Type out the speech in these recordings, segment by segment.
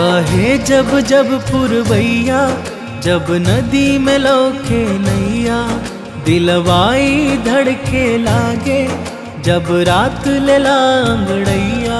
बहे जब जब पुरवैया जब नदी में लौके नैया दिलवाई धड़के लागे जब रात ले लांगड़ैया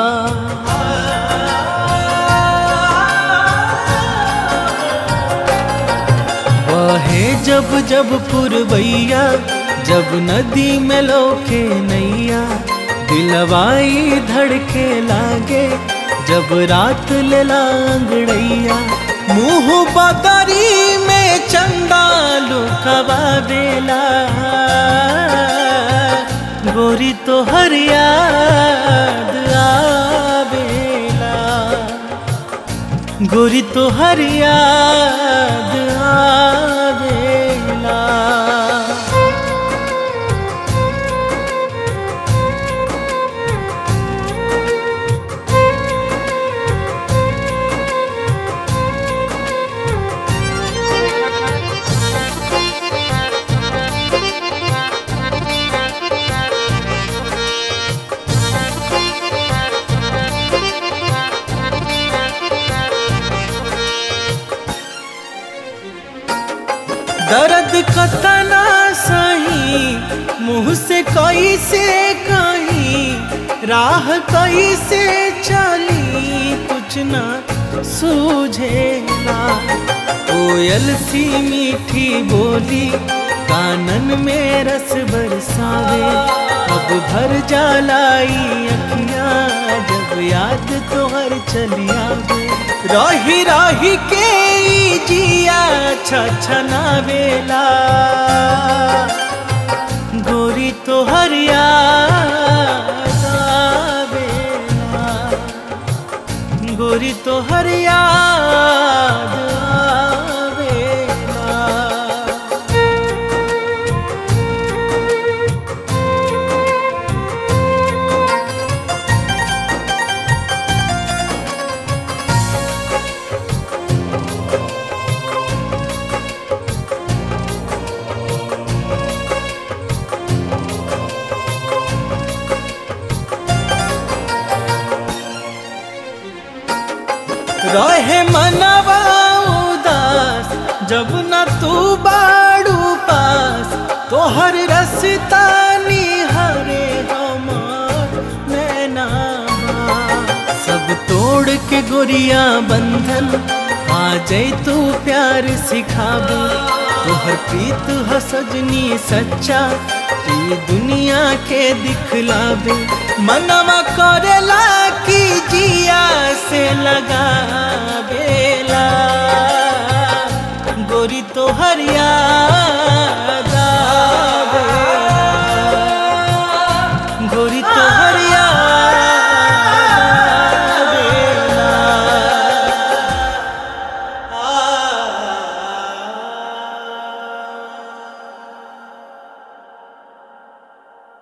बहे जब जब पुरवैया जब नदी में लौके नैया दिलवाई धड़के लागे जब रात ले लांगड़ैया मुंह बदरी में चंदा लुकवा देला गोरी तो हर याद आवेला गोरी तो हर याद आवेला दर्द कतना सही मुंह से कैसे कहीं राह कैसे चली कुछ ना सूझेला कोयल सी मीठी बोली कानन में रस बरसावे अब भर जालाई अखियां जब याद तोहर चली आवे रही रही के ई जिया छछना बेला गोरी तो हर याद आवेला गोरी तो हर याद आवेला रहे मनवा उदास जब न तू बाड़ू पास तोहर रसता निहरे हमार नैना सब तोड़ के गोरिया बंधन आ जाई तू प्यार सिखाबो तोहर प्रीत ह सजनी सच्चा ई दुनिया के दिखलाबे मनवा करेला की जिया से लगा